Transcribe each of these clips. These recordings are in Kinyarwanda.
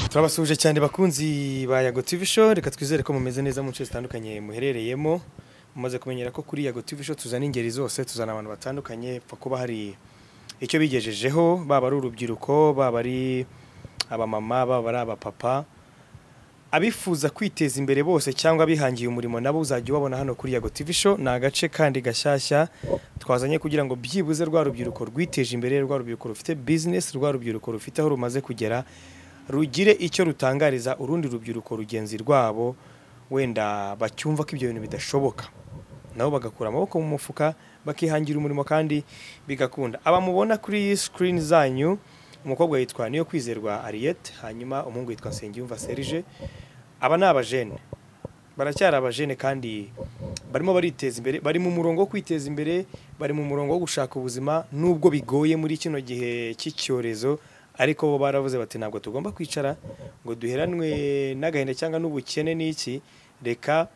turabasuhuje cyane bakunzi ba Yago TV Show reka twizere ko mumeze neza mu nce zitandukanye muherereyemo mumaze kumenyera ko kuri Yago TV Show tuzana ingeri zose tuzana abantu batandukanye pfa kuba hari icyo bigejejeho baba ari urubyiruko baba ari abamama baba ari abapapa abifuza kwiteza imbere bose cyangwa abihangiye umurimo nabo uzajya ubabona hano kuri Yago TV Show ni agace kandi gashyashya twazanye kugira ngo byibuze rwa rubyiruko rwiteje imbere rwa rubyiruko rufite business rwa rubyiruko rufite aho rumaze kugera rugire icyo rutangariza urundi rubyiruko rugenzi rwabo wenda bacyumva ko ibyo bintu bidashoboka nabo bagakura amaboko mu mufuka bakihangira umurimo kandi bigakunda aba mubona kuri screen zanyu umukobwa yitwa niyo kwizerwa Ariette hanyuma umuhungu yitwa Nsengiyumva Serge aba ni abajene baracyari abajene kandi barimo bariteza imbere bari mu murongo wo kwiteza imbere bari mu murongo wo gushaka ubuzima nubwo bigoye muri kino gihe cy'icyorezo ariko bo baravuze bati ntabwo tugomba kwicara ngo duheranwe n'agahinda cyangwa n'ubukene n'iki reka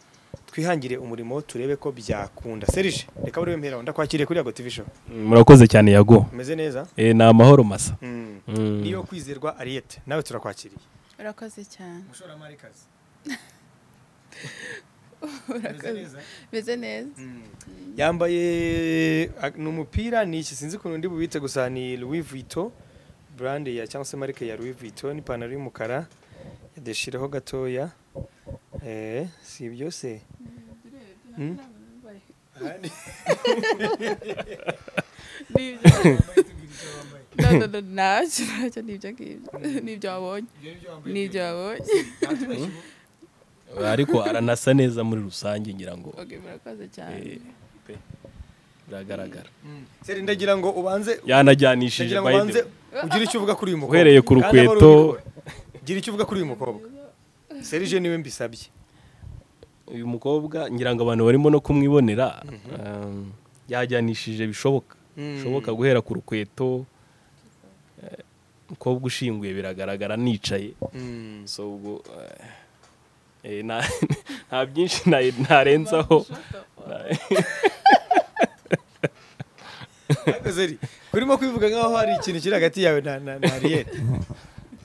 twihangire umurimo turebe ko byakunda Serge reka buri wemera ndakwakiriye kuri Yago TV show murakoze cyane yago umeze neza Eh, ni amahoro masa Mm. Mm. niyo kwizerwa Ariette nawe turakwakiriye urakoze cyane umushoramari kazi urakoze meze neza yambaye ag- ni umupira ni iki sinzi ukuntu ndi bubite gusa ni Louis Vuitton brand ya cyangwa se marike ya Louis Vuitton n'ipantaro y'umukara yadeshiraho gatoya eh si ibyo se Mm. Nibyo. No, no, no, ntacyo ntacyo ni ibyo ngibyo ni ibyo wabonye ni ibyo wabonye ariko aranasa neza muri rusange ngira ngo okay murakoze Eh, cyane pe, biragaragara Seri ndagira ngo ubanze yanajyanishije ndagira ngo by the ubanze way. ugire icyo uvuga kuri uyu mukobwa Uhereye ku Kandi aba ari rukweto. urubyiruko. gira icyo uvuga kuri uyu mukobwa Serge niwe mbisabye uyu mukobwa ngira ngo abantu barimo no kumwibonera um, yajyanishije bishoboka Mm. bishoboka guhera ku rukweto eh, umukobwa ushinguye biragaragara nicaye Mm. so ubwo eh, eh, nta- nta byinshi na- narenzaho Ariko Zeri, kurimo kwivuga nk'aho hari ikintu kiri hagati yawe na na na Ariete.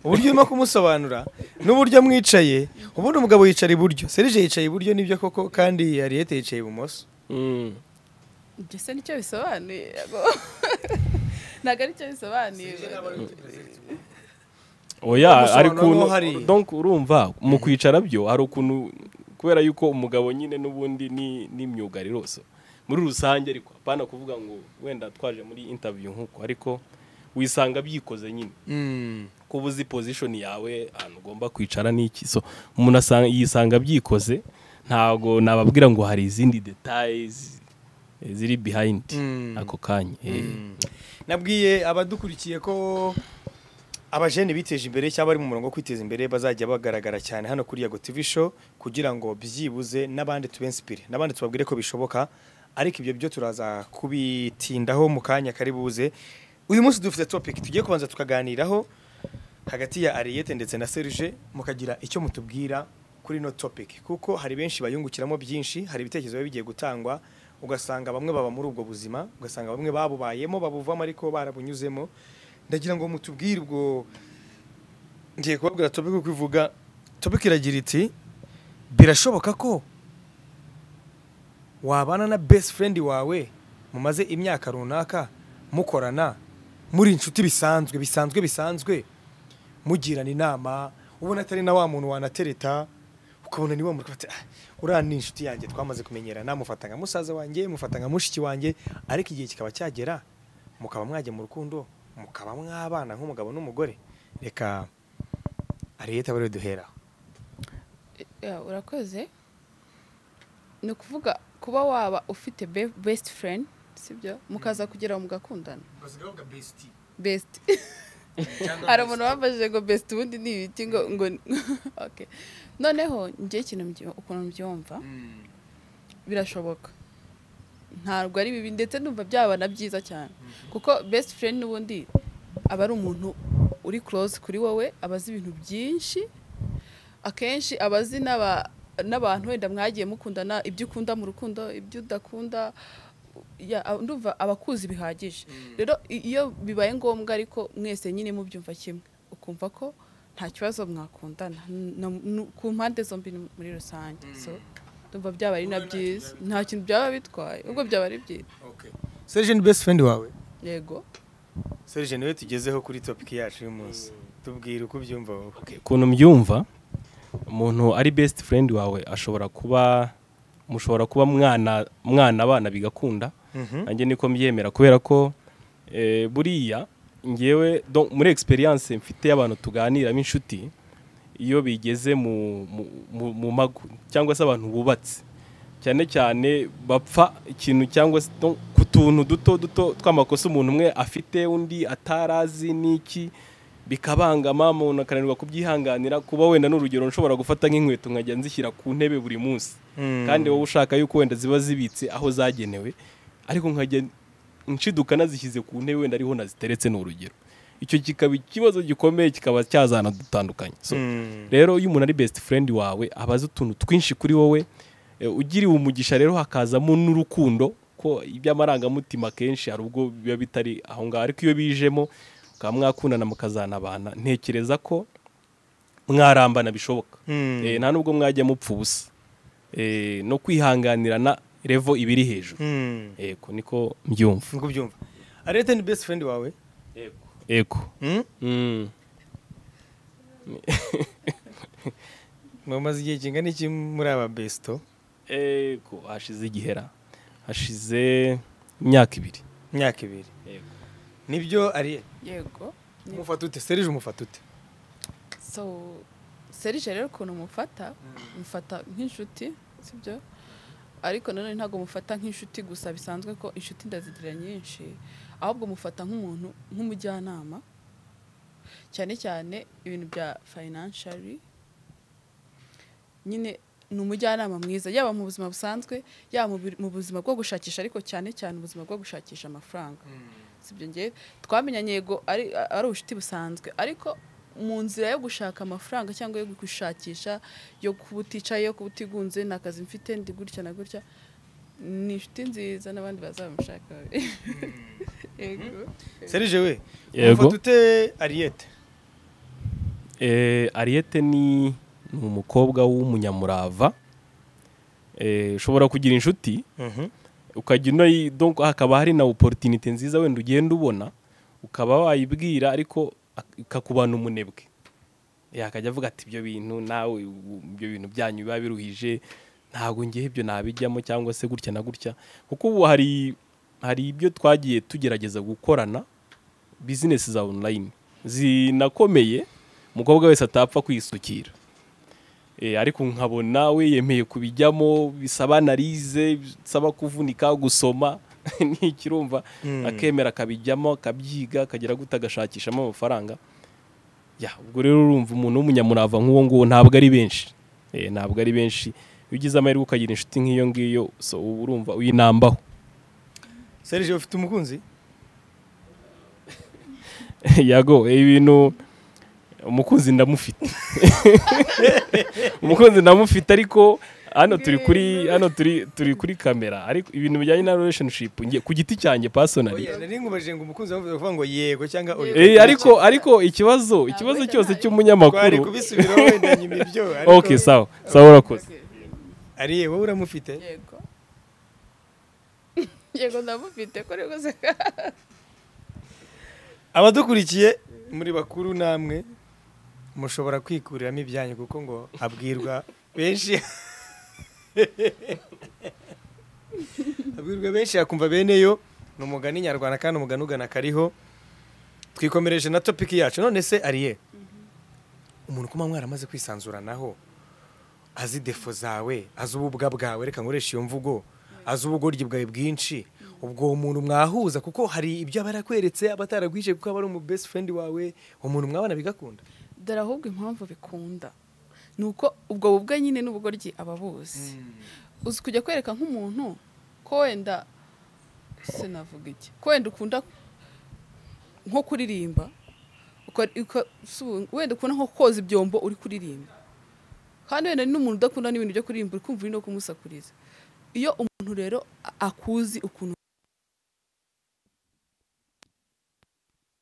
Uburyo urimo kumusobanura n'uburyo mwicaye, ubundi umugabo yicara iburyo, Serge yicaye iburyo nibyo koko kandi Ariete yicaye ibumoso. Mm. ibyo se nicyo bisobanuye ntabwo aricyo bisobanuye oya Ubusobanuro ariko uno- n'uwo hari. donc urumva mu kwicara byo hari ukuntu kubera yuko umugabo nyine n'ubundi ni n'imyuga riroso muri rusange ariko apana kuvuga ngo wenda twaje muri interview nk'uko ariko wisanga byikoze nyine Mm. kuba uzi position yawe ahantu ugomba kwicara n'iki so umuntu asanga yisanga byikoze ntabwo nababwira ngo hari izindi details eh, ziri behind Mm. ako kanya eh. Nabwiye abadukurikiye ko abajene biteje imbere cyangwa bari mu murongo wo kwiteza imbere bazajya bagaragara cyane hano kuri Yago TV show kugira ngo byibuze n'abandi tubenspire n'abandi tubabwire ko bishoboka ariko ibyo byo turaza kubitindaho mu kanya kari buze uyu munsi dufite topic tugiye kubanza tukaganiraho hagati ya Ariete ndetse na Serge mukagira icyo mutubwira kuri no topic kuko hari benshi bayungukiramo byinshi hari ibitekerezo biba bigiye gutangwa ugasanga bamwe baba muri ubwo buzima ugasanga bamwe babubayemo babuvamo ariko barabunyuzemo ndagira ngo mutubwire ubwo ngiye kubabwira topic uko ivuga topic iragira iti birashoboka ko wabana na best friend wawe mumaze imyaka runaka mukorana muri inshuti bisanzwe bisanzwe bisanzwe mugirana inama ubona atari na wa muntu wanatereta ukabona ni wa muntu ufata, "Ah, uriya ni inshuti yanjye twamaze kumenyerana mufata nka musaza wanjye mufata nka mushiki wanjye ariko igihe kikaba cyagera mukaba mwajya mu rukundo mukaba mwabana nk'umugabo n'umugore reka ariyeta bari duhera Yeah, urakoze ni ukuvuga kuba waba ufite be- best friend sibyo mukaza kugera mugakundana best hari umuntu wambajije ngo best ubundi ni ibiki ngo ngo okay noneho njye ikintu mbyi- ukuntu mbyumva birashoboka ntabwo ari bibi ndetse numva byaba na byiza cyane kuko best friend n'ubundi aba ari umuntu uri close kuri wowe aba azi ibintu byinshi akenshi aba azi n'aba- n'abantu wenda mwagiye mukundana ibyo ukunda mu rukundo ibyo udakunda ya- a- ndumva abakuzi bihagije rero i- iyo bibaye ngombwa ariko mwese nyine mubyumva kimwe ukumva ko nta kibazo mwakundana No- no- ku mpande zombi ni muri rusange so ndumva byaba ari na byiza nta kintu byaba bitwaye ubwo byaba ari byiza serge ni best friend wawe yego serge niwe tugezeho kuri topic yacu y'umunsi tubwire uko ubyumva wowe ukuntu mbyumva umuntu ari best friend wawe ashobora kuba mushobora kuba mwana mwana abana bigakunda Mhm. nanjye niko mbyemera kubera ko eh, buriya ngewe donc, muri experience mfite y'abantu tuganiramo inshuti iyo bigeze mu, mu, mu, mu mago cyangwa se abantu bubatse cyane cyane bapfa ikintu cyangwa se donc, ku tuntu duto duto tw'amakosa umuntu umwe afite undi atarazi n'iki bikabangama umuntu akananirwa kubyihanganira kuba wenda n'urugero nshobora gufata nk'inkweto nkajya nzishyira ku ntebe buri munsi Mm. kandi wowe ushaka yuko wenda ziba zibitse aho zagenewe ariko nkajya nshiduka nazishyize ku ntebe wenda ariho naziteretse ni urugero icyo kikaba ikibazo gikomeye kikaba cyazana dutandukanye so, Mm. rero iyo umuntu ari best friend wawe aba azi utuntu twinshi kuri wowe eh, ugiriwe umugisha rero hakazamo n'urukundo ko iby'amarangamutima akenshi hari ubwo biba bitari aho ngaho ariko iyo bijemo mukaba mwakundana mukazanabana ntekereza ko mwarambana bishoboka Mm. Eh, nta nubwo mwajya mupfa ubusa Eh, no kwihanganirana revo iba iri hejuru Mm. yego niko mbyumva uko ubyumva arete ni best friend wawe yego Mm? Mm. mwamaze igihe kingana iki muri aba besto yego hashize igihera hashize imyaka ibiri imyaka ibiri yego nibyo ari yego umufata ute serge umufata ute so serije rero ukuntu mufata mufata nk'inshuti sibyo ariko nanone ntabwo mufata nk'inshuti gusa bisanzwe ko inshuti ndazigira nyinshi ahubwo mufata nk'umuntu nk'umujyanama cyane cyane ibintu bya fayinanshari nyine ni umujyanama mwiza yaba mu buzima busanzwe yaba mu bi- mu buzima bwo gushakisha ariko cyane cyane ubuzima bwo gushakisha amafaranga sibyo ngewe twamenyanye yego ari ari ubucuti busanzwe ariko mu nzira yo gushaka amafaranga cyangwa yo gushakisha yo kuba uticaye yo kuba utigunze nta kazi mfite ndi gutya na gutya ni inshuti nziza n'abandi bazamushaka yego serge we Yego. umufata ute ariete Eh, Ariete ni ni umukobwa w'umunyamurava Eh, ushobora kugira inshuti ukajya unayi donc hakaba hari na opportunité nziza wenda ugenda ubona ukaba wayibwira ariko ak- ikakubana umunebwe yakajya avuga ati ibyo bintu nawe u- ibyo bintu byanyu biba biruhije ntabwo ngewe ibyo nabijyamo cyangwa se gutya na gutya kuko ubu hari hari ibyo twagiye tugerageza gukorana bizinesi za online zinakomeye umukobwa wese atapfa kwisukira Eh, ariko nkabona we yemeye kubijyamo bisaba analize bisaba kuvunika gusoma ntikirumva Mm. akemera akabijyamo akabyiga akagera gute agashakishamo amafaranga ya ubwo rero urumva umuntu w'umunyamurava nk'uwo nguwo ntabwo ari benshi Eh, ntabwo ari benshi iyo ugize amahirwe ukagira inshuti nk'iyo ngiyo so uba urumva uyinambaho serge ufite umukunzi yago ibintu umukunzi ndamufite umukunzi ndamufite ariko hano turi kuri hano turi turi kuri kamera ariko ibintu bijyanye na relationship nge ku giti cyanjye personally oya nari nkubajije ngo umukunzi wavuze kuvuga ngo yego cyangwa oya eh ariko ariko ikibazo ikibazo cyose twari cy'umunyamakuru kubisubiraho wenda nyuma ibyo ariko okay sawa sawa urakoze ariye wowe uramufite yego yego ndamufite kuri rwose abadukurikiye muri bakuru namwe mushobora kwikuriramo ibyanyu kuko ngo abwirwa benshi abwirwa benshi yakumva bene yo ni umugani nyarwanda kandi umugani ugana kariho twikomereje na topiki yacu none se ariye umuntu kuma mwaramaze kwisanzuranaho azi defo zawe azi ububwa bwawe reka nkoreshe iyo mvugo azi ubugoryi bwawe bwinshi ubwo uwo muntu mwahuza kuko hari ibyo aba yarakweretse aba ataragwije kuko aba ari umu best friend wawe uwo muntu mwabana bigakunda dore ahubwo impamvu bikunda ni uko ubwo bubwe nyine n'ubugoryi aba abuzi uzi kujya kwereka nk'umuntu ko wenda sinavuga iki ko wenda ukunda nko kuririmba uka- uka- su- wenda ukunda nko koza ibyombo uri kuririmba kandi wenda n'umuntu udakunda n'ibintu byo kuririmba uri kumva uri no kumusakuriza iyo umuntu rero a- akuzi ukuntu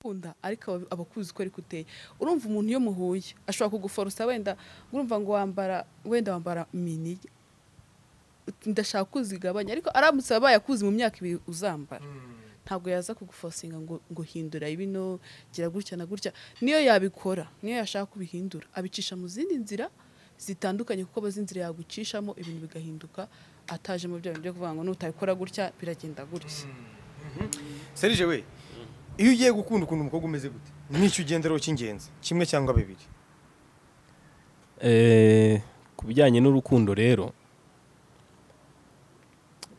ukunda ariko aba- aba akuzi uko ari kuteye urumva umuntu iyo muhuye ashobora kuguforosa wenda urumva ngo wambara wenda wambara mini Uti, ndashaka ko uzigabanya ariko aramutse abaye akuzi mu myaka ibiri uzambara ntabwo yaza kugufosinga ngo ngo hindura bino gira gutya na gutya niyo yabikora niyo yashaka kubihindura abicisha mu zindi nzira zitandukanye kuko aba azi inzira yagucishamo ibintu bigahinduka ataje mu byo byo kuvuga ngo nutabikora gutya biragenda gutya serije we iyo ugiye gukunda ukuntu umukobwa umeze gute n'icyo ugenderaho cy'ingenzi kimwe cyangwa bibiri Eh, ku bijyanye n'urukundo rero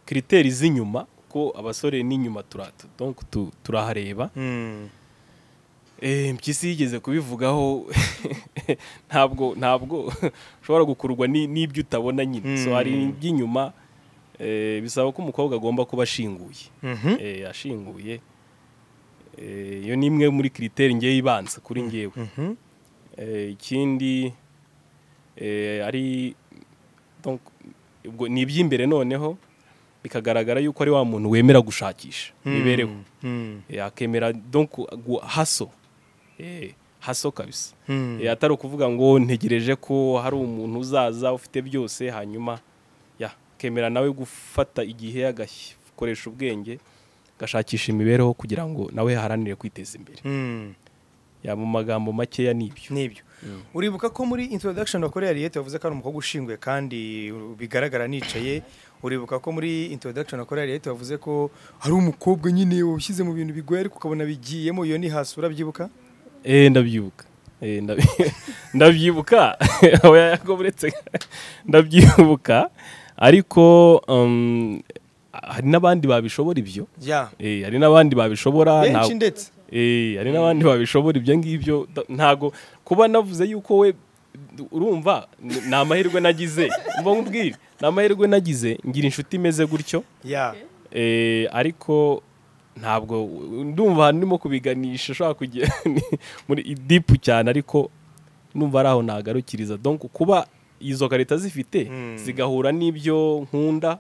kiriteri z'inyuma ko abasore n'inyuma turatu donc tu- turahareba Eh, mpyisi yigeze kubivugaho ntabwo ntabwo ushobora gukururwa ni- n'ibyo utabona nyine so Mm. hari iby'inyuma eh, bisaba ko umukobwa agomba kuba ashinguye Eh, ashinguye Eh, iyo ni imwe muri kiriteri ngewe ibanza kuri ngewe Mhm. Eh, ikindi eh, ari donc, ubwo ni iby'imbere noneho bikagaragara yuko ari wa muntu wemera gushakisha imibereho Mm. Eh, akemera donc gu- haso Eh, haso kabisa Mm. Eh, atari ukuvuga ngo ntegereje ko hari umuntu uzaza ufite byose hanyuma ya akemera nawe gufata igihe agakoresha ubwenge agashakisha imibereho kugira ngo nawe aharanire kwiteza imbere Mm. ya mu magambo makeya nibyo nibyo uribuka ko muri introduction wakoreye Ariete wavuze ko ari umukobwa ushinguye kandi bigaragara nicaye uribuka ko muri introduction wakoreye Ariete wavuze ko hari umukobwa nyine washyize mu bintu bigoye ariko ukabona bigiyemo iyo ni hasi urabyibuka Eh, ndabyibuka Eh, ndabi- ndabyibuka oya yagometse ndabyibuka ariko um, hari n'abandi babishobora ibyo ya Eh, hari n'abandi babishobora benshi nta- ndetse Eh, hari n'abandi babishobora ibyo ngibyo da- ntago kuba navuze yuko we urumva n- ni amahirwe nagize mba nkubwire ni amahirwe nagize ngira inshuti imeze gutyo ya Eh, ariko ntabwo ndumva ndimo kubiganisha ushobora kujya ni- muri dipu cyane ariko numva ari aho nagarukiriza donc kuba izo karita zifite Mm. zigahura n'ibyo nkunda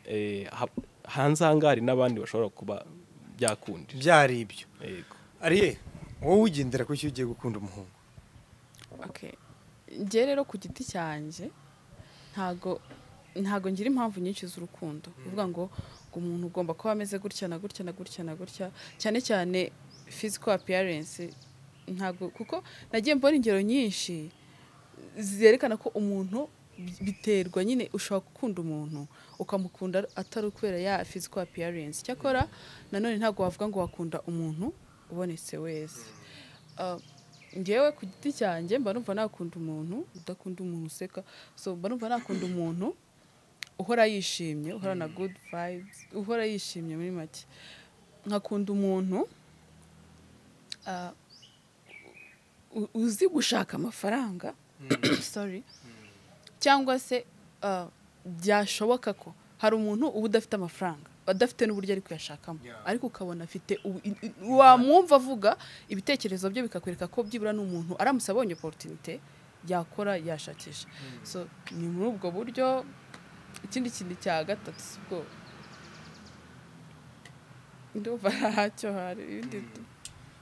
eh, ha- hanze aha ngaha hari n'abandi bashobora kuba byakundira byari ibyo yego ariye wowe ugendera ku cyo ugiye gukunda umuhungu Okay. njye rero ku giti cyanjye ntago ntago ngira impamvu nyinshi z'urukundo uvuga ngo ngo umuntu ugomba kuba ameze gutya na gutya na gutya na gutya cyane cyane physical appearance ntago kuko nagiye mbona ingero nyinshi zerekana ko umuntu bi- biterwa nyine ushobora gukunda umuntu ukamukunda atari ukubera ya physical appearance cyakora nanone ntabwo wavuga ngo wakunda umuntu ubonetse wese Ah, ngewe ku giti cyanjye mba numva nakunda umuntu udakunda umuntu useka so mba numva nakunda umuntu uhora yishimye uhorana good vibes uhora yishimye muri make nkakunda umuntu ah, u- uzi gushaka amafaranga sorry cyangwa se ah, byashoboka ko hari umuntu uba udafite amafaranga adafite n'uburyo ari kuyashakamo Yeah. ariko ukabona afite u- i- i- wamwumva avuga ibitekerezo bye bikakwereka ko byibura n'umuntu aramutse abonye oporutinite yakora yashakisha so ni muri ubwo buryo ikindi kintu cya gatatu si ubwo ndumva ntacyo hari ibindi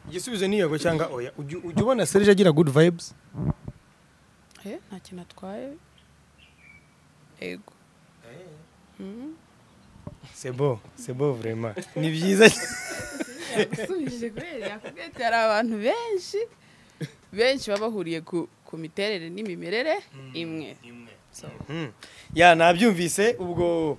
igisubizo ni yego cyangwa oya ujya ujya ubona serije agira good vibes Eh, nta kintu atwaye ego sebo sebo vrema ni byiza yagusubije kubera yakubwiye ati hari abantu benshi benshi baba bahuriye ku, ku miterere n'imimerere imwe So, Mm. ya nabyumvise ubwo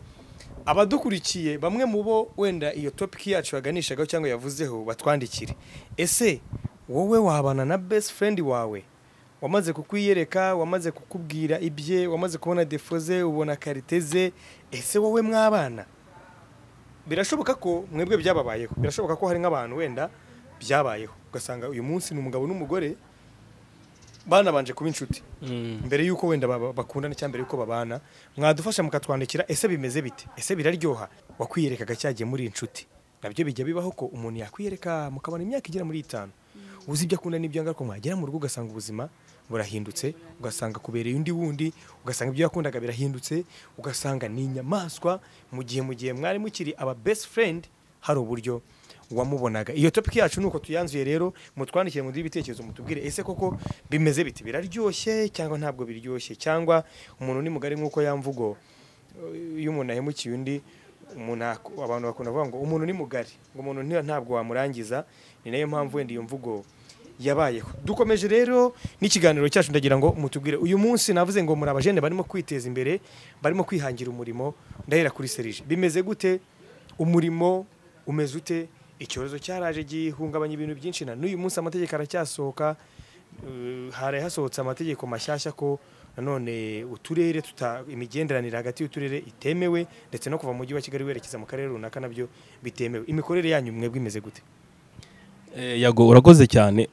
abadukurikiye bamwe mu bo wenda iyo topiki yacu yaganishagaho cyangwa yavuzeho batwandikire ese wowe wabana na best friend wawe wamaze kukwiyereka wamaze kukubwira ibye wamaze kubona defo ze ubona karite ze ese wowe mwabana birashoboka ko mwebwe byababayeho birashoboka ko hari nk'abantu wenda byabayeho ugasanga uyu munsi ni umugabo n'umugore banabanje kuba inshuti mbere y'uko wenda baba- bakundana cyangwa mbere y'uko babana mwadufasha mukatwandikira ese bimeze bite ese biraryoha wakwiyerekaga cyagiye muri inshuti nabyo bijya bibaho ko umuntu yakwiyereka mukabona imyaka igera muri itanu uzi ibyo akunda n'ibyo anga ariko mwagera mu rugo ugasanga ubuzima burahindutse ugasanga kubereye undi wundi ugasanga ibyo yakundaga birahindutse ugasanga ni inyamaswa mu gihe mu gihe mwari mukiri aba best friend hari uburyo wamubonaga iyo topiki yacu nuko tuyanzuye rero mutwandikire mu ibitekerezo mutubwire ese koko bimeze biti biraryoshye cyangwa ntabwo biryoshye cyangwa umuntu ni mugari nk'uko yamvugo iyo umuntu ahemukiye undi umuntu ak- abantu bakunda kuvuga ngo umuntu ni mugari ngo umuntu nti- ntabwo wamurangiza ni nayo mpamvu wenda iyo mvugo yabayeho dukomeje rero n'ikiganiro cyacu ndagira ngo mutubwire uyu munsi navuze ngo muri abajene barimo kwiteza imbere barimo kwihangira umurimo ndahera kuri serije bimeze gute umurimo umeze ute icyorezo cyaraje gihungabanya ibintu byinshi na n'uyu munsi amategeko aracyasohoka Eh, hari hasohotse amategeko mashyashya ko nanone uturere tuta imigenderanire hagati y'uturere itemewe ndetse no kuva mu mujyi wa kigali werekeza mu karere runaka nabyo bitemewe imikorere yanyu mwebwe imeze gute Eh, yago urakoze cyane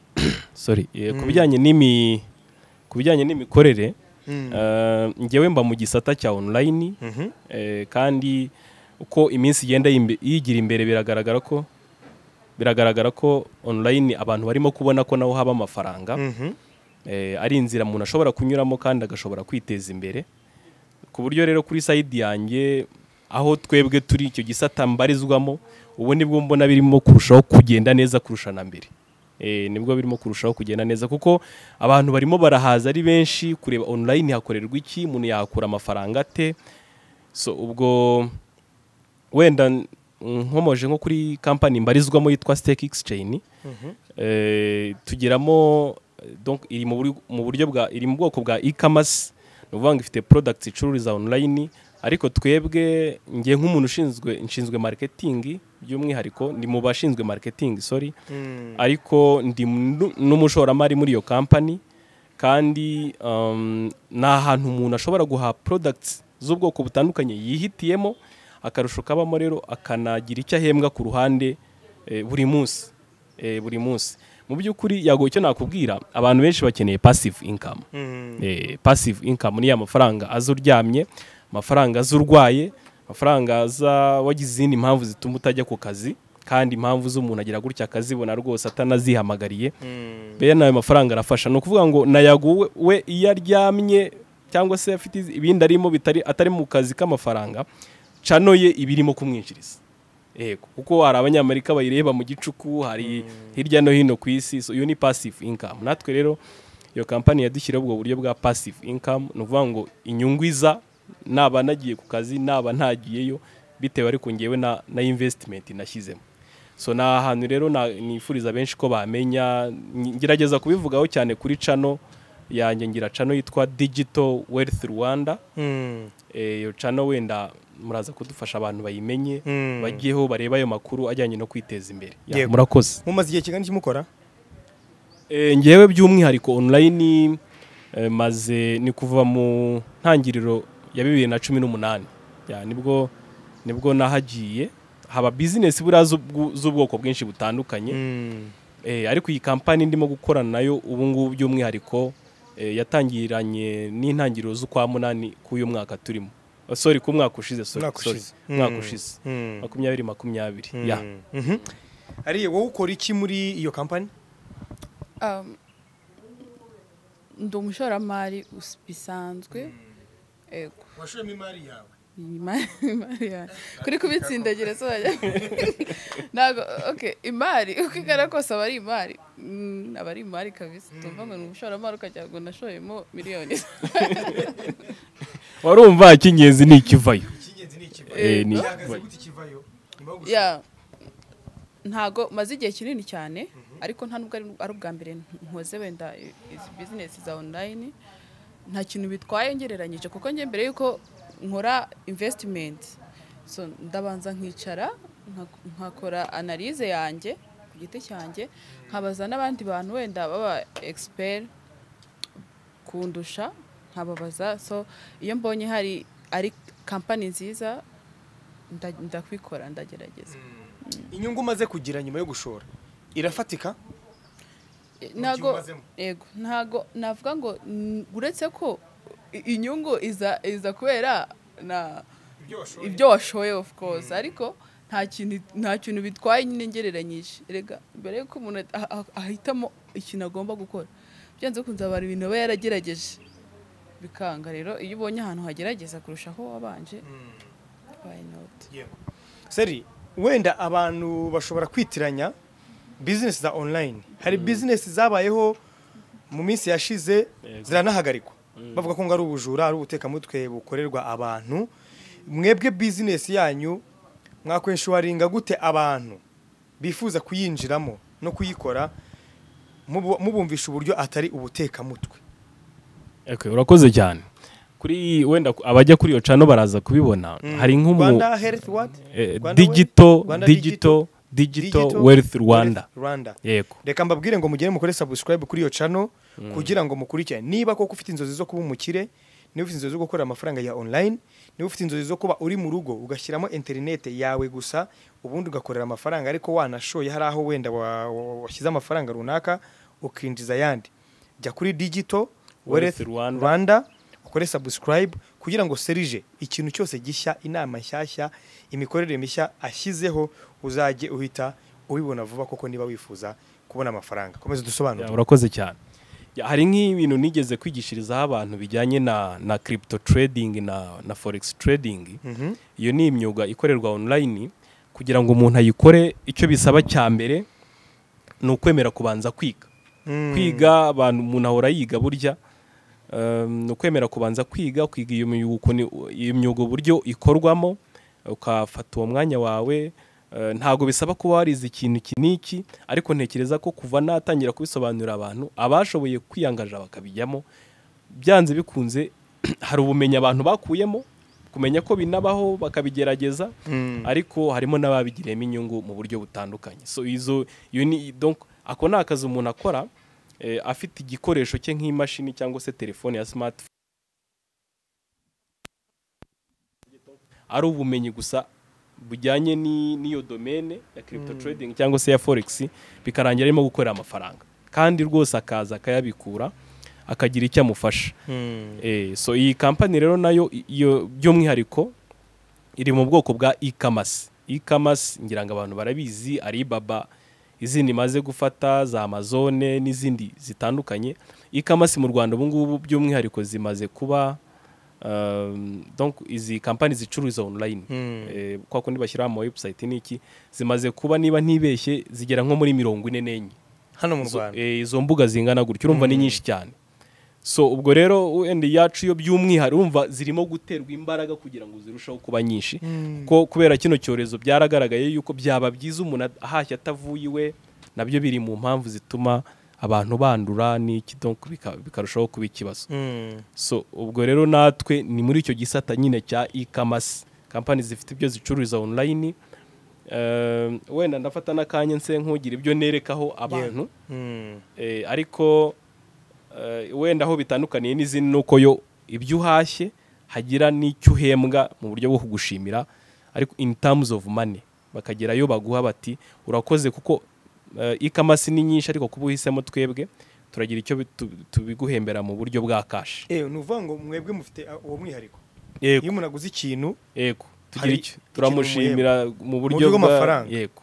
sorry Eh, ku Mm. bijyanye n'imi ku bijyanye n'imikorere Mm. eh, njyewe mba mu gisata cya online Mhm. eh, kandi uko iminsi igenda yimbe- yigira imbere biragaragara ko biragaragara ko online abantu barimo kubona ko naho haba amafaranga Mhm. eh, ari inzira umuntu ashobora kunyuramo kandi agashobora kwiteza imbere ku buryo rero kuri sayidi yanjye aho twebwe turi icyo gisata mbarizwamo ubu nibwo mbona birimo kurushaho kugenda neza kurusha na mbere Eh, nibwo birimo kurushaho kugenda neza kuko abantu barimo barahaza ari benshi kureba online hakorerwa iki umuntu yahakura amafaranga ate so ubwo wenda n- nkomoje nko kuri kampani mbarizwamo yitwa stake exchange eh, tugeramo eh, donc iri mu buri- mu buryo bwa iri mu bwoko bwa e-commerce ni ukuvuga ngo ifite products icururiza online ariko twebwe ngiye nk'umuntu ushinzwe nshinzwe marketing by'umwihariko ndi mu bashinzwe marketing sorry Mm. ariko ndi nu- n'umushoramari muri iyo kampani kandi um, ni ahantu umuntu ashobora guha products z'ubwoko butandukanye yihitiyemo akarusho kabamo rero akanagira icyo ahembwa ku ruhande eh, buri munsi eh, buri munsi mu by'ukuri yagoye icyo nakubwira abantu benshi bakeneye passive income Mm. eh, passive income ni ya mafaranga aza uryamye amafaranga aza urwaye amafaranga aza wagize izindi mpamvu zituma utajya ku kazi kandi impamvu z'umuntu agira gutya akazibona rwose atanazihamagariye Mm. bene ayo mafaranga arafasha ni ukuvuga ngo nayago we- we iyo aryamye cyangwa se afite iz- ibindi arimo bitari atari mu kazi k'amafaranga cano ye iba irimo kumwinjiriza yego kuko hari abanyamerika bayireba mu gicuku hari hirya no hino ku isi so iyo ni passive income natwe rero iyo kampani yadushyiriyeho ubwo buryo bwa passive income ni ukuvuga ngo inyungu iza naba nagiye ku kazi naba ntagiyeyo bitewe ariko ngewe na, na investment nashyizemo so ni ahantu rero na- nifuriza benshi ko bamenya Nyi- ngerageza kubivugaho cyane kuri cano yanjye ngira cano yitwa digital wealth rwanda Mm. Eh, iyo cano wenda muraza kudufasha abantu bayimenye Mm. bagiyeho barebe ayo makuru ajyanye no kwiteza imbere Ya, Yego. murakoze mumaze igihe kingana iki mukora Eh, ngewe by'umwihariko online eh, maze ni kuva mu ntangiriro ya bibiri na cumi n'umunani Ya, nibwo nibwo nahagiye haba bizinesi buriya z'ubwo- z'ubwoko bwinshi butandukanye Mm. Eh, ariko iyi kampani ndimo gukorana nayo ubu ngubu by'umwihariko eh, yatangiranye n'intangiriro z'ukwa munani k'uyu mwaka turimo Oh, sorry ku mwaka ushize sorry, Umwaka sorry. ushize. umwaka Mm. ushize Mm. makumyabiri makumyabiri ya Mm. Mhm. ariye wowe ukora iki muri iyo kampani Um, ndi umushoramari us- bisanzwe Ego. washoyemo imari yawe Ima- imari ya- kuri kubitsindagira so ntabwo okay imari uko igana kose aba ari imari Mm, aba ari imari kabisa tumva ngo ni umushoramari ukagira ngo nashoyemo miliyoni warumva icy'ingenzi ni ikivayo icy'ingenzi ni ikivayo Eh, ni- gihagaze gute ikivayo nyuma yo gushora? Ya. ntago maze igihe kinini cyane ariko nta nubwo ari ari ubwa mbere nkoze wenda i- izi bizinesi za online nta kintu bitwaye ngereranyije kuko njye mbere yuko nkora investment so ndabanza nkicara nka- nkakora analyse yanjye ku giti cyanjye nkabaza n'abandi bantu wenda baba expert kundusha nkababaza so iyo mbonye hari ari kampani nziza nda- ndakwikora ndagerageza inyungu umaze kugira nyuma yo gushora irafatika ntago umazemo. yego ntago navuga ngo n- uretse ko i- inyungu iza iza kubera na ibyo washoye ibyo washoye of course ariko nta kintu nta kintu bitwaye nyine ngereranyije erega mbere yuko umuntu a- a- ahitamo ikintu agomba gukora byanze bikunze abantu ibintu aba yaragerageje bikanga rero iyo ubonye ahantu hagerageza kurusha aho wabanje why not yego seri wenda abantu bashobora kwitiranya bizinesi za online hari bizinesi zabayeho mu minsi yashize Yego. ziranahagarikwa bavuga ko ngo ari ubujura ari ubutekamutwe bukorerwa abantu mwebwe bizinesi yanyu mwakwishuwaringa gute abantu bifuza kuyinjiramo no kuyikora mubu- mubumvisha uburyo atari ubutekamutwe Okay, urakoze cyane kuri wenda ku- abajya kuri iyo cano baraza kubibona Mm. hari nk'umu Rwanda Health what? eh, Rwanda digital Wealth- Rwanda digital digital wealth Rwanda Wealth Rwanda yego reka mbabwire ngo mugere mukore subscribe kuri iyo channel kugira ngo mukurikire niba koko ufite inzozi zo kuba umukire niba ufite inzozi zo gukorera amafaranga ya online niba ufite inzozi zo kuba uri mu rugo ugashyiramo interinete yawe gusa ubundi ugakorera amafaranga ariko wanashoye hari aho wenda wa- wa- washyize amafaranga runaka ukinjiza ayandi jya kuri digital Wealth wealth Rwanda. rwanda ukore subscribe kugira ngo serije ikintu cyose gishya inama nshyashya imikorere mishya ashyizeho uzajye uhita ubibona vuba kuko niba wifuza kubona amafaranga komeza Ya, udusobanurire urakoze cyane Ya, hari nk'ibintu nigeze kwigishirizaho abantu bijyanye na na crypto trading na na forex trading Mhm. iyo ni imyuga ikorerwa online kugira ngo umuntu ayikore icyo bisaba cya mbere ni ukwemera kubanza kwiga Mm. kwiga abantu umuntu ahora yiga burya um, ni ukwemera kubanza kwiga kwiga iyo myuga ukuntu- iyo myuga uburyo ikorwamo ukafata uwo mwanya wawe eh, ntabwo bisaba kuba warize ikintu iki n'iki ariko ntekereza ko kuva natangira kubisobanurira abantu abashoboye kwiyangaja bakabijyamo byanze bikunze hari ubumenyi abantu bakuyemo kumenya ko binabaho bakabigerageza Mm. ariko harimo n'ababigiriyemo inyungu mu buryo butandukanye so izo iyo ni donc ako ni akazi umuntu akora eh, afite igikoresho cye nk'imashini cyangwa se telefone ya smartphone ari ubumenyi gusa bujyanye ni- n'iyo domene ya crypto trading cyangwa se ya forex bikarangira arimo gukorera amafaranga kandi rwose akaza akayabikura akagira icyo amufasha Mm. Eh, so iyi kampani rero nayo i- iyo by'umwihariko iri mu bwoko bwa e-commerce e-commerce ngira ngo abantu barabizi Alibaba izindi maze gufata za Amazon n'izindi zitandukanye e-commerce mu Rwanda ubu ngubu by'umwihariko zimaze kuba um, donc izi kampani zicururiza online Mm. eh, kwa kundi bashyira mu website n'iki zimaze kuba niba ntibeshye zigera nko muri mirongo ine n'enye hano mu izo- rwanda eh, izo mbuga zingana gutya urumva ni nyinshi cyane so ubwo rero wenda iyacu yo by'umwihariko urumva zirimo guterwa imbaraga kugira ngo zirusheho kuba nyinshi Mm. ko kubera kino cyorezo byaragaragaye yuko byaba byiza umuntu ahashya atavuye iwe nabyo biri mu mpamvu zituma abantu bandura n'iki donc bika- bikarushaho kuba ikibazo Mm. so ubwo rero natwe ni muri icyo gisata nyine cya e-commerce kampani zifite ibyo zicururiza online Eh, wenda ndafata n'akanya nse nk'ugira ibyo nerekaho abantu Mm. Eh, ariko eh, wenda aho bitandukaniye n'izindi ni uko yo ibyo uhashye hagira n'icyo uhembwa mu buryo bwo kugushimira ariko in terms of money bakagera yo baguha bati urakoze kuko eh, ikamasi ni nyinshi ariko kuba uhisemo twebwe turagira icyo bitu- tubiguhembera mu buryo bwa kashi Eh, ni uvuga ngo mwebwe mufite ah, uwo mwihariko iyo yego umuntu aguze ikintu yego tugira Hari icyo turamushimira mu buryo buryo bwa- bw'amafaranga. yego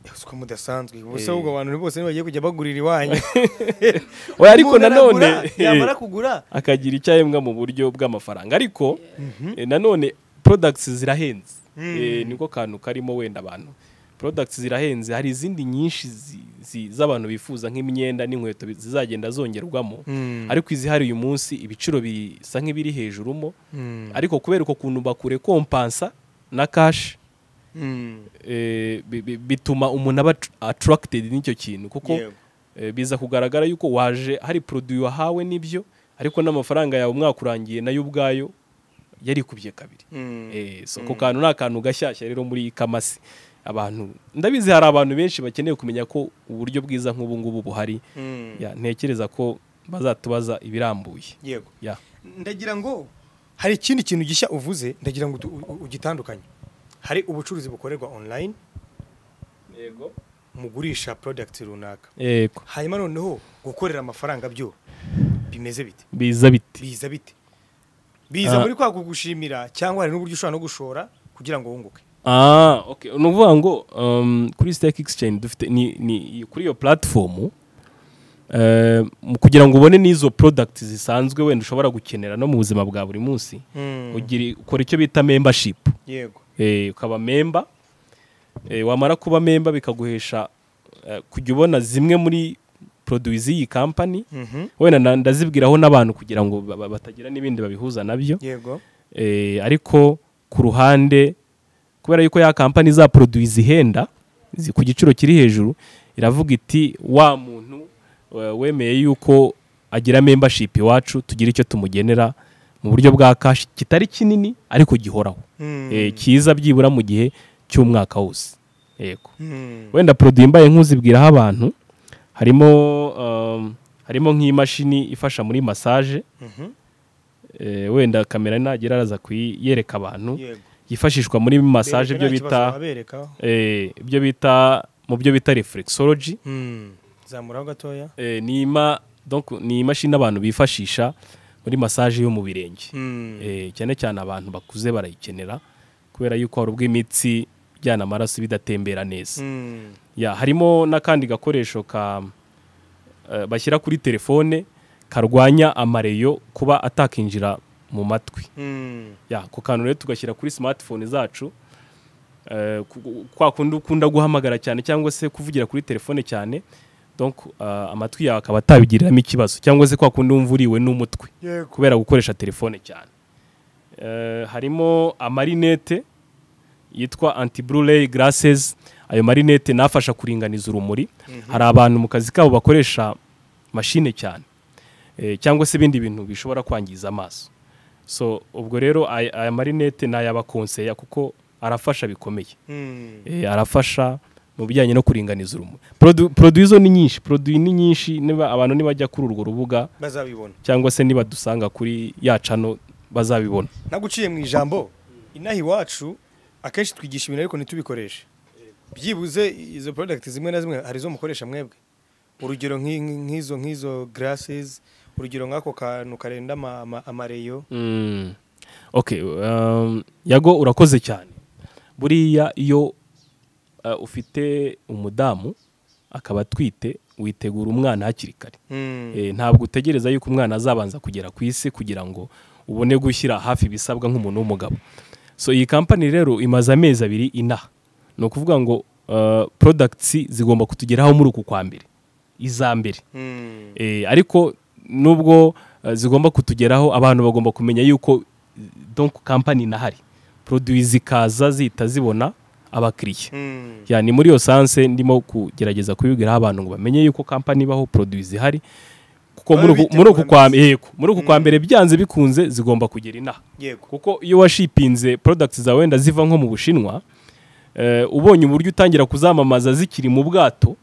Eh, siko mudasanzwe ubuse Eh. ahubwo abantu bose bagiye kujya bagurira iwanyu oya ariko Umuntu nanone aragura, yamara kugura akagira icyo ahembwa mu buryo bw'amafaranga ariko eh, nanone products zirahenze Eh, niko kantu karimo wenda abantu products zirahenze hari izindi nyinshi zi- zi- z'abantu bifuza nk'imyenda n'inkweto bi- zizagenda zongerwamo Mm. ariko izihari uyu munsi ibiciro bisa nk'ibiri hejuru mo Mm. ariko kubera uko kuntu bakure kompansa na kashi Mm. eh, bi- bi- bituma umuntu aba attr- attracted n'icyo kintu kuko Yego. eh, biza kugaragara yuko waje hari produit wahawe nibyo ariko n'amafaranga yawe umwaka urangiye nayo ubwayo yarikubye kabiri Mm. Eh, so ako kantu ni akantu gashyashya rero muri kamasi abantu ndabizi hari abantu benshi bakeneye kumenya ko uburyo bwiza nk'ubu ngubu buhari Mm. Ya, ntekereza ko bazatubaza ibirambuye yego Ya. ndagira ngo hari ikindi kintu gishya uvuze ndagira ngo utu- u- u- ugitandukanye hari ubucuruzi bukorerwa online mugurisha product runaka yego hanyuma noneho gukorera amafaranga byo bimeze bite biza biti biza bite biza Ah. muri kwa kugushimira cyangwa hari n'uburyo ushobora no gushora kugira ngo wunguke Ah, okay. Ni ukuvuga ngo um, kuri Stack Exchange dufite ni, ni kuri iyo platform eh, mu kugira ngo ubone n'izo products zisanzwe wenda ushobora gukenera no mu buzima bwa buri munsi ugira ukora icyo bita membership yego eh, ukaba member Eh, wamara kuba memba bikaguhesha eh, kujya ubona zimwe muri produwi z'iyi kampani Mhm. wenda na- ndazibwiraho n'abantu kugira ngo ba- ba- batagira n'ibindi babihuza nabyo yego Eh, ariko ku ruhande kubera yuko ya kampani za produwi zihenda zi- ku giciro kiri hejuru iravuga iti wa muntu eh, wemeye yuko agira membership iwacu tugira icyo tumugenera mu buryo bwa kashi kitari kinini ariko gihoraho Mm. Eh, kiza byibura mu gihe cy'umwaka wose yego Mm. wenda produit mbaye nk'uzibwiraho abantu harimo um, harimo nk'imashini ifasha muri massage Mhm. eh, wenda kamera nagera araza kuyereka abantu Yego. yifashishwa muri massage Bereka nta ibyo kibazo bita wabereka. eh, ibyo bita mu byo bita reflexology Mm. zamuraho gatoya eh, ni ima donc ni imashini abantu bifashisha muri massage yo mu birenge Mm. Eh, cyane cyane abantu bakuze barayikenera kubera yuko hari ubwo imitsi ijyana amaraso bidatembera neza Mm. ya harimo n'akandi gakoresho ka eh, bashyira kuri telefone karwanya amareyo kuba atakinjira mu matwi Mm. ya ako kantu rero tugashyira kuri smartphone zacu eh, ku- ku- kwa kundi ukunda guhamagara cyane cyangwa se kuvugira kuri telefone cyane donc eh, amatwi yawe akaba atabigiriramo ikibazo cyangwa se kwa kundi wumva uriwe n'umutwe yego kubera gukoresha telefone cyane Eh, harimo amarinete yitwa anti blue glasses ayo marinete nafasha kuringaniza urumuri hari abantu mu kazi kabo bakoresha mashine cyane Eh, cyangwa se ibindi bintu bishobora kwangiza amaso so ubwo rero ay- aya marinete ni ayabakonseya kuko arafasha bikomeye Mm. Eh, arafasha mu bijyanye no kuringaniza urumuri Produ- produit zo ni nyinshi produit ni nyinshi niba abantu nibajya kuri urwo rubuga bazabibona cyangwa se nibadusanga kuri ya cano bazabibona naguciye mu ijambo inaha iwacu akenshi twigisha ibintu ariko ntitubikoreshe byibuze izo product zimwe na zimwe hari izo mukoresha mwebwe urugero nk'i- nk'i- nk'izo nk'izo glasses urugero nk'ako kantu karenda ama- ama- amareyo Mm. okay um, yago urakoze cyane buriya iyo uh, ufite umudamu akaba atwite witegura umwana hakiri kare Mm. Eh, ntabwo utegereza yuko umwana azabanza kugera ku isi kugira ngo ubone gushyira hafi ibisabwa nk'umuntu w'umugabo so iyi kampani rero imaze amezi abiri inaha ni ukuvuga ngo uh, products zigomba kutugeraho muri uku kwa mbere iza mbere Mm. Eh, ariko nubwo eh, zigomba kutugeraho abantu bagomba kumenya yuko eh, donc kampani inahari produit zikaza zihita zibona abakiriya Mm. ya ni muri iyo sanse ndimo kugerageza kubibwiraho abantu ngo bamenye yuko kampani ibaho produit zihari kuko Baba muri uku- muri uku kwa bitegura yego, muri uku kwa mbere byanze bikunze zigomba kugera inaha yego kuko iyo washipinze products zawe wenda ziva nko mu bushinwa eh, ubonye uburyo utangira kuzamamaza zikiri mu bwato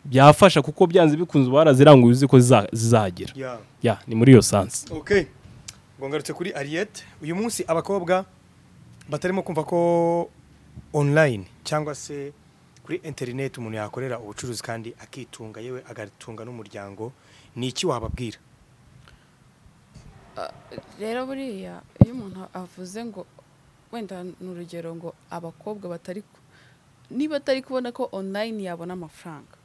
byafasha kuko byanze bikunze uba waraziranguye uzi ko ziza- zizagera yeah. ya ni muri iyo sansi okay ngo ngarutse kuri Ariete uyu munsi abakobwa batarimo kumva ko online cyangwa se kuri internet umuntu yakorera ubucuruzi kandi akitunga yewe agatunga n'umuryango ni iki wababwira rero buriya iyo umuntu avuze ngo wenda ni urugero ngo abakobwa batari ku- niba atari kubona ko online yabona amafaranga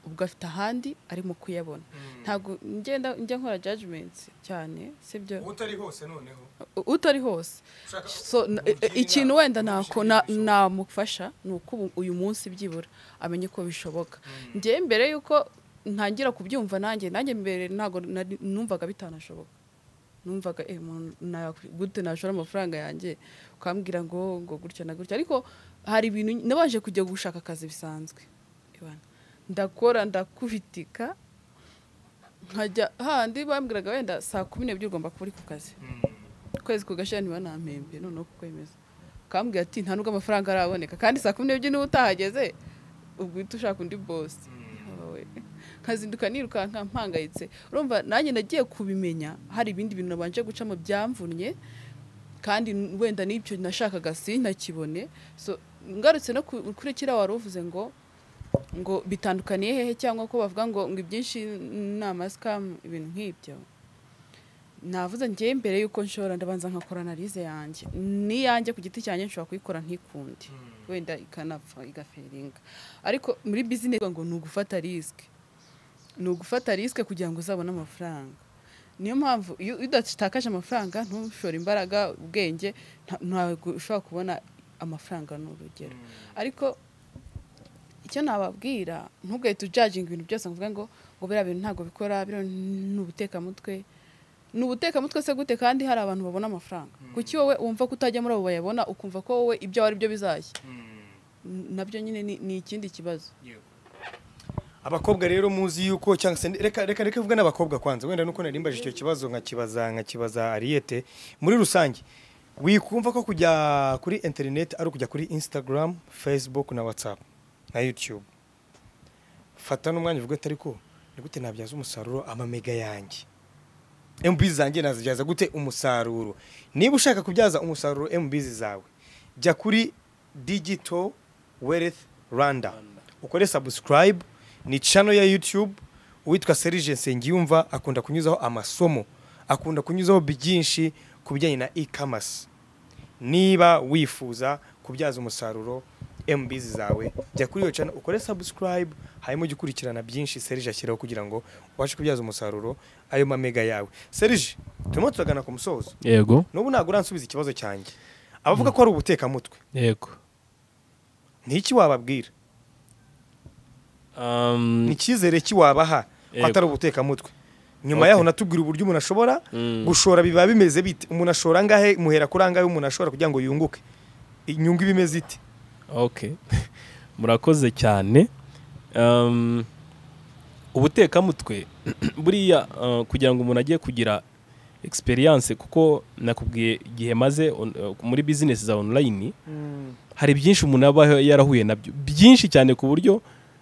ubwo afite ahandi arimo kuyabona ntabwo ngenda njya nkora judgment cyane sibyo utari hose noneho U- utari hose so na- e- e- ikintu wenda nako- na- namufasha ni uko ubu- uyu munsi byibura amenye ko bishoboka njyewe mbere yuko ntangira kubyumva nanjye nanjye mbere ntabwo nari- numvaga bitanashoboka numvaga eh, umuntu na- gute nashora amafaranga yanjye ukambwira ngo ngo gutya na gutya ariko hari ibintu nabanje kujya gushaka akazi bisanzwe Ibana. ndakora ndakubitika nkajya handi bambwiraga wenda saa kumi n'ebyiri ugomba kuba uri ku kazi ukwezi kugashira ntibanampembe noneho kukwemeza ukambwira ati nta nubwo amafaranga araboneka kandi saa kumi n'ebyiri niba utahageze ubwo uhita ushaka undi bosi Yawe. nkazinduka nirukanka mpangayitse urumva nanjye nagiye kubimenya hari ibindi bintu nabanje gucamo byamvunnye kandi n- wenda n'ibyo nashakaga sintakibone so ngarutse no ku- kuri kiriya wari uvuze ngo ngo bitandukaniye hehe cyangwa ko bavuga ngo ngo ibyinshi ni amasikamu ibintu nk'ibyo navuze njyewe mbere y'uko nshobora ndabanza nkakora analize yanjye n'iyanjye ku giti cyanjye nshobora kuyikora nk'ikundi wenda ikanapfa igaferinga ariko muri bizinesi ngo ni ugufata risike ni ugufata risike kugira ngo uzabone amafaranga niyo mpamvu iyo iyo udatakaje amafaranga ntushore imbaraga ubwenge nta- ntabwo ushobora kubona amafaranga ni urugero ariko icyo nababwira ntugahita ujajinga ibintu byose ngo uvuge ngo ngo biriya bintu ntabwo bikora biriya ni ubutekamutwe ni ubutekamutwe se gute kandi hari abantu babona amafaranga kuki wowe wumva ko utajya muri abo bayabona ukumva ko wowe ibyawe ari byo bizashya N- nabyo nyine ni- ni ikindi kibazo abakobwa rero muzi yuko cyangwa se reka reka reka vuga n'abakobwa kwanza wenda nuko narimbaje icyo kibazo nkakibaza nkakibaza Ariete muri rusange wikumva ko kujya kuri internet ari ukujya kuri Instagram Facebook na WhatsApp na YouTube fata n'umwanya uvuga ati ariko ni gute nabyaza umusaruro amamega yanjye MB zanjye nazibyaza gute umusaruro niba ushaka kubyaza umusaruro MB zawe jya kuri digital wealth Rwanda ukore subscribe ni channel ya YouTube uwitwa Serge Nsengiyumva akunda kunyuzaho amasomo akunda kunyuzaho byinshi ku bijyanye na e-commerce niba wifuza kubyaza umusaruro MB zawe jya kuri iyo channel ukore subscribe hanyuma ujye ukurikirana byinshi Serge ashyiraho kugira ngo ubashe kubyaza umusaruro ayo mamega yawe Serge turimo turagana ku musozo yego n'ubu ntabwo uransubiza ikibazo cyanjye abavuga ko ari ubutekamutwe yego ni iki wababwira Um, ni icyizere ki wabaha ko Yego. atari ubutekamutwe nyuma Okay. yaho natubwira uburyo umuntu ashobora Mm. gushora biba bimeze bite umuntu ashora angahe muhera kuri angahe umuntu ashobora kugira ngo yunguke inyungu iba imeze ite okay murakoze cyane Um, ubutekamutwe buriya uh, kugira ngo umuntu ajye kugira experience kuko nakubwiye igihe maze on- uh, muri business za online hari byinshi umuntu aba yarahuye nabyo byinshi cyane ku buryo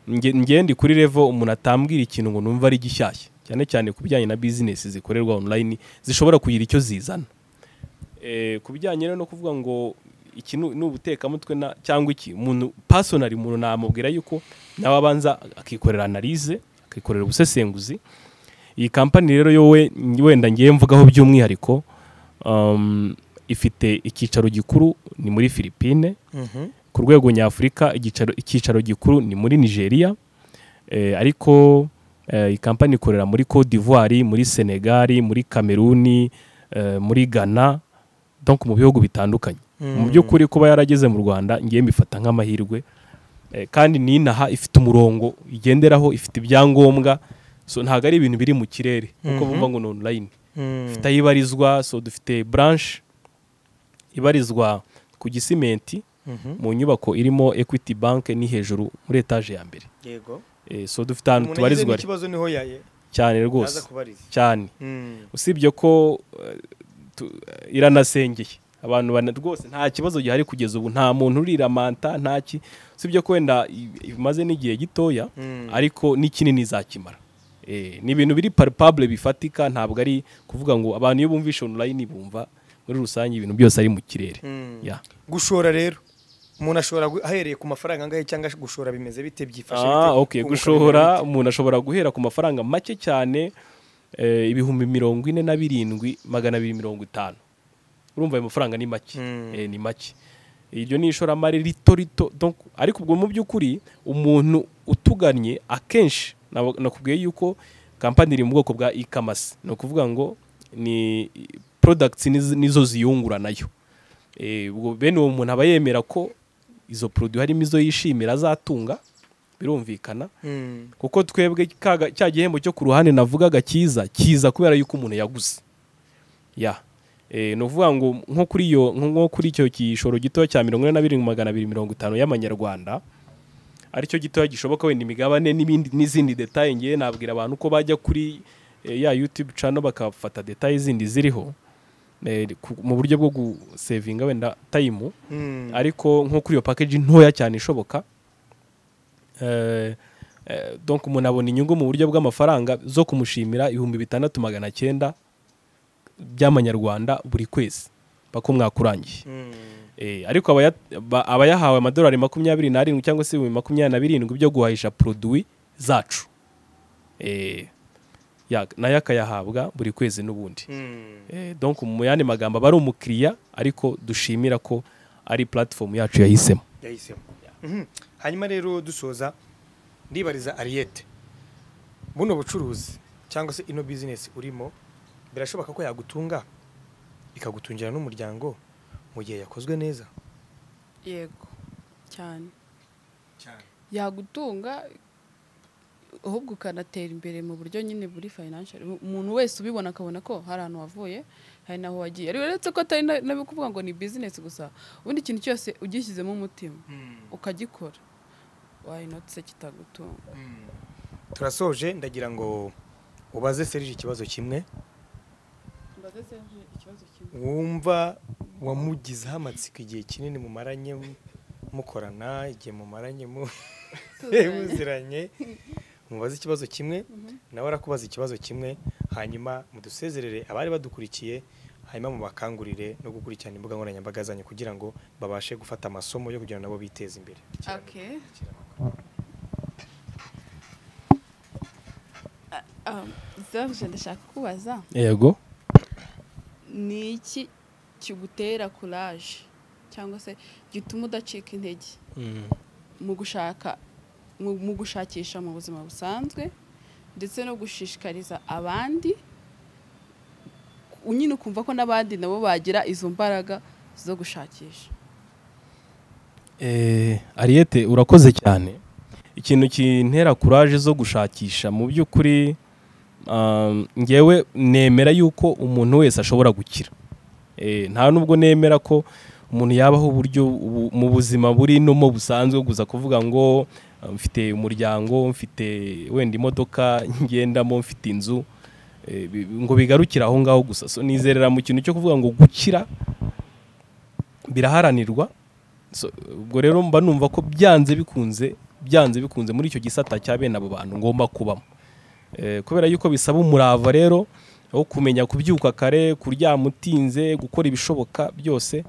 nge- ngewe ndi kuri level umuntu atambwira ikintu ngo numva ari gishyashya cyane cyane ku bijyanye na business zikorerwa online zishobora kugira icyo zizana Eh, ku bijyanye rero no kuvuga ngo iki ni ni ubutekamutwe na- cyangwa iki umuntu personally umuntu namubwira yuko nawe abanza akikorera analyse akikorera ubusesenguzi iyi kampani rero yowe wenda ngiye mvugaho by'umwihariko um, ifite icyicaro gikuru ni muri Philippines ku rwego nyafurika igicaro- icyicaro gikuru ni muri nigeria eh, ariko eh, iyi kampani ikorera muri cote d'ivoire muri senegal muri kameruni eh, muri ghana donc mu bihugu bitandukanye mu by'ukuri kuba yarageze mu rwanda ngiye mbifata nk'amahirwe Eh, kandi n'inaha ifite umurongo igenderaho ifite ibyangombwa so ntabwo ari ibintu biri mu kirere kuko Mhm. bumva ngo ni online dufite aho ibarizwa so dufite branche ibarizwa ku gisimenti mu nyubako irimo equity bank ni hejuru muri etaje ya mbere yego Eh, so dufite ahantu umuntu yagize tubarizwa n'ikibazo niho yaye cyane yaza rwose kubariza cyane Mm. usibye ko eh, tu- iranasengeye abantu bana rwose nta kibazo gihari kugeza ubu nta muntu uriramanta nta ki usibye ko wenda i- imaze n'igihe gitoya Mm. ariko n'ikinini izakimara Eh, ni ibintu biri palpable bifatika ntabwo ari kuvuga ngo abantu iyo bumvisha online bumva muri rusange ibintu byose ari mu kirere Mm. Yeah. gushora rero umuntu ashobora gu- ahereye ku mafaranga angahe cyangwa gushora bimeze bite byifashe ah, bite? okay. Kunguka gushora bimeze umuntu ashobora guhera ku mafaranga make cyane eh, ibihumbi mirongo ine na birindwi magana abiri mirongo itanu urumva ayo mafaranga ni make Mm. eh, ni make iryo ni ishoramari rito rito donc ariko ubwo mu by'ukuri umuntu utugannye akenshi nabo- nakubwiye yuko kampani iri mu bwoko bwa e-commerce ni ukuvuga ngo ni products niz- nizo ziyungura nayo Eh, ubwo bene uwo muntu aba yemera ko izo produit harimo izo yishimira azatunga birumvikana bite? Mm. kuko twebwe kaga- cya gihembo cyo ku ruhande navugaga kiza kiza kubera yuko umuntu yaguze ya Eh, ni ukuvuga ngo nko kuri iyo nko nko kuri icyo gishoro gito cya mirongo ine na birindwi magana abiri mirongo itanu y'amanyarwanda aricyo gitoya gishoboka wenda imigabane n'ibindi n'izindi detaye ngiye nabwira abantu ko bajya kuri eh, ya YouTube channel bakafata detaye zindi ziriho eh, ku- mu buryo bwo gusevinga wenda tayimu Mm. ariko nko kuri iyo package ntoya cyane ishoboka eh, eh, donc umuntu abona inyungu mu buryo bw'amafaranga zo kumushimira ibihumbi bitandatu magana cyenda by'amanyarwanda buri kwezi paka umwaka urangiye Mm. Eh, ariko abaya- ba- abayahawe amadolari makumyabiri n'arindwi cyangwa se ibihumbi makumyabiri na birindwi byo guhahisha produwi zacu Eh, ya- nayo akayahabwa buri kwezi n'ubundi Mm. Eh, donc mu yandi magambo aba ari umukiriya ariko dushimira ko ari platform yacu yahisemo yahisemo Mhm. hanyuma rero dusoza ndibariza ariyete buno bucuruzi cyangwa se ino bizinesi urimo birashoboka ko yagutunga ikagutungira n'umuryango mu gihe yakozwe neza yego cyane yagutunga ahubwo ukanatera imbere mu buryo nyine buri financial umuntu wese ubibona akabona ko hari ahantu wavuye hari naho wagiye ariko uretse ko atari na- nabi kuvuga ngo ni business gusa ubundi ikintu cyose ugishyizemo umutima ukagikora wayinotse kitagutunga turasoje ndagira ngo ubaze serije ikibazo kimwe mbaze Serge ikibazo kimwe wumva wamugizeho amatsiko igihe kinini mumaranye mukorana igihe mumaranye mu- tuzanye muziranye mubaze ikibazo kimwe nawe arakubaza ikibazo kimwe hanyuma mudusezerere abari badukurikiye hanyuma mubakangurire no gukurikirana imbuga nkoranyambaga zanyu kugira ngo babashe gufata amasomo yo kugira ngo nabo biteze imbere okay um, Serge ndashaka kubaza yego ni iki kigutera courage cyangwa se gituma udacika intege mu gushaka mu mu gushakisha mu buzima busanzwe ndetse no gushishikariza abandi nyine ukumva ko n'abandi nabo bagira izo mbaraga zo gushakisha Eh, Ariete urakoze cyane ikintu kintera kuraje zo gushakisha mu by'ukuri um, ngewe nemera yuko umuntu wese ashobora gukira Eh, nta nubwo nemera ko umuntu yabaho uburyo ubu- mu buzima buri nomo busanzwe guza kuvuga ngo ah, mfite umuryango mfite wenda imodoka ngendamo mfite inzu Eh, bi- ngo bigarukire aho ngaho gusa so nizerera mu kintu cyo kuvuga ngo gukira biraharanirwa So, ubwo rero mba numva ko byanze bikunze byanze bikunze muri icyo gisata cya bene abo bantu ngomba kubamo Eh, kubera yuko bisaba umurava rero wo kumenya kubyuka kare kuryama utinze gukora ibishoboka byose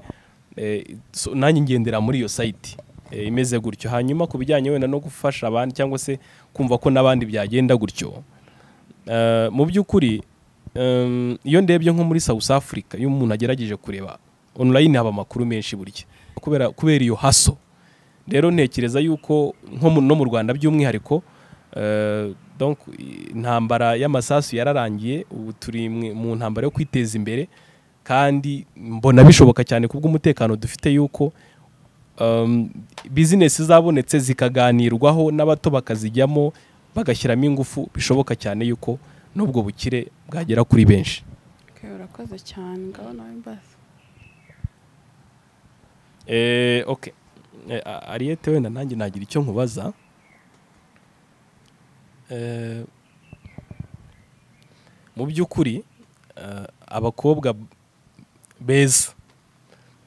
Eh, so, nanjye ngendera muri iyo sayiti eh, imeze gutyo hanyuma ku bijyanye wenda no gufasha abandi cyangwa se kumva ko n'abandi byagenda gutyo Eh, mu by'ukuri em, iyo ndebye nko muri South Africa iyo umuntu agerageje kureba online haba amakuru menshi burya kubera kubera iyo haso rero ntekereza yuko nko mu- no mu Rwanda by'umwihariko eh, donc i- intambara y'amasasu yararangiye ubu turi mwe- mu ntambara yo kwiteza imbere kandi mbona bishoboka cyane kubw'umutekano dufite yuko um, bizinesi zabonetse zikaganirwaho n'abato bakazijyamo bagashyiramo ingufu bishoboka cyane yuko n'ubwo bukire bwagera kuri benshi urakoze cyane ngaho nawe mbaza eh, okay. eh, A- Ariete wenda nanjye nagira icyo nkubaza eh, mu by'ukuri eh, abakobwa beza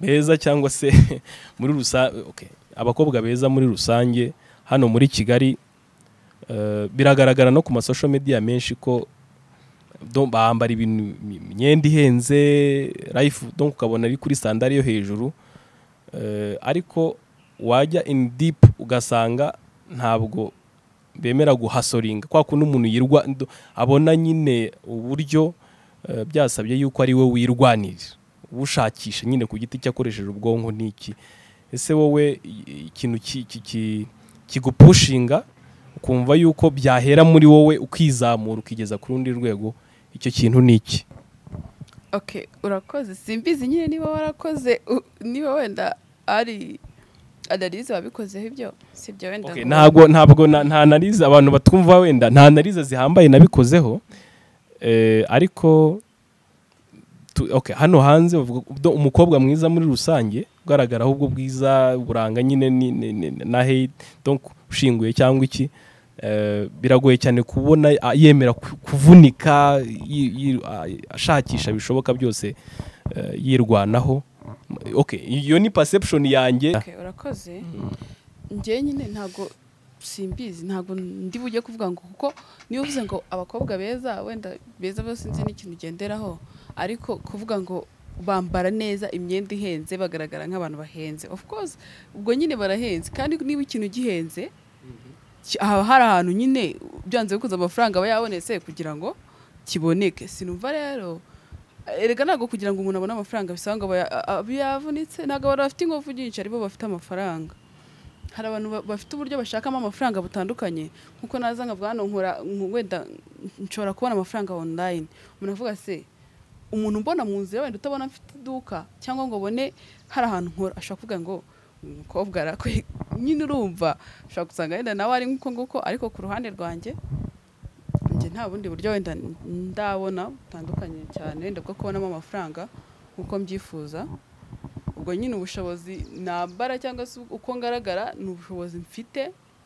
beza cyangwa se muri rusange okay. abakobwa beza muri rusange hano muri kigali eh, biragaragara no ku masosho media menshi ko donc bambara ibintu imyenda ihenze life donc ukabona ari kuri standard yo hejuru Eh, ariko wajya in deep ugasanga ntabwo bemera guhasoringa kwa kundi umuntu yirwa ndo- abona nyine uburyo eh, byasabye yuko ari we wirwanirira ushakisha nyine ku giti cye akoresheje ubwonko n'iki ese wowe i- ikintu ki- ki- ki- kigupushinga ukumva yuko byahera muri wowe ukizamura ukigeza ku rundi rwego icyo kintu ni iki okay urakoze simbizi nyine niba warakoze u- niba wenda ari analyse wabikozeho ibyo sibyo wenda Okay, ngo- ntabwo ntabwo na- nta analize abantu batwumva wenda nta analize zihambaye nabikozeho eh, ariko tu- okay, hano hanze bavuga ko do- umukobwa mwiza muri rusange ugaragaraho ubwo bwiza buranga nyine ni- ni- ni- na hate donc ushinguye cyangwa iki eh, biragoye cyane kubona a- yemera ku- kuvunika yi- yi- a- ashakisha bishoboka byose eh, yirwanaho okay iyo ni perception yanjye Okay, urakoze njyewe nyine ntabwo simbizi ntabwo ndi bujye kuvuga ngo kuko niba uvuze ngo abakobwa beza wenda beza bose nzi n'ikintu ugenderaho ariko kuvuga ngo bambara neza imyenda ihenze bagaragara nk'abantu bahenze of course ubwo nyine barahenze kandi niba ikintu gihenze ki- haba hari ahantu nyine byanze bikunze amafaranga aba yabonetse kugira ngo kiboneke sinumva rero erega ntabwo kugira ngo umuntu abone amafaranga bisaba ngo aba- a- a- yavunitse ntabwo abantu bafite ingufu nyinshi aribo bafite amafaranga hari abantu ba- bafite uburyo bashakamo amafaranga butandukanye nkuko naza nkavuga hano nkora nk- wenda nshobora kubona amafaranga online umuntu avuga se umuntu mbona mu nzira wenda utabona mfite iduka cyangwa ngo ubone hari ahantu nkora ashobora kuvuga ngo uyu mukobwa arakwe- nyine urumva ushobora gusanga wenda nawe ari nk'uko nguko ariko ku ruhande rwanjye njye nta bundi buryo wenda ndabona butandukanye cyane wenda bwo kubonamo amafaranga nk'uko mbyifuza ubwo nyine ubushobozi nambara cyangwa se uko ngaragara ni ubushobozi mfite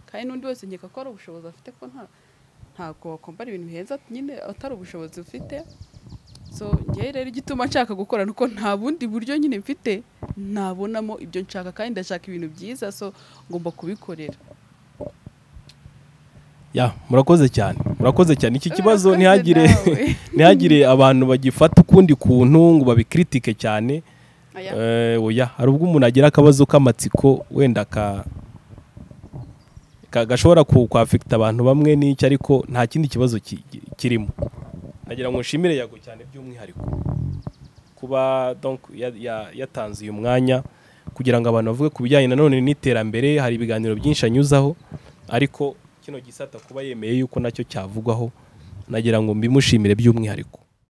kandi n'undi wese nkeka ko ari ubushobozi afite ko nta ntabwo wakwambara ibintu bihenze nyine atari ubushobozi ufite so ngewe rero igituma nshaka gukora ni uko nta bundi buryo nyine mfite nabonamo ibyo nshaka kandi ndashaka ibintu byiza so ngomba kubikorera ya murakoze cyane murakoze cyane iki kibazo Murakoze ntihagire nawe. ntihagire abantu bagifata ukundi kuntu ngo babikiritike cyane Aya. Eh, oya hari ubwo umuntu agira akabazo k'amatsiko wenda ka ka- gashobora ku- kwafekita abantu bamwe n'icyo ariko nta kindi kibazo ki- ki- kirimo nagira ngo nshimire yago cyane by'umwihariko kuba donc ya- ya- yatanze uyu mwanya kugira ngo abantu bavuge ku bijyanye nanone n'iterambere hari ibiganiro byinshi anyuzaho ariko kino gisata kuba yemeye yuko nacyo cyavugwaho nagira ngo mbimushimire by'umwihariko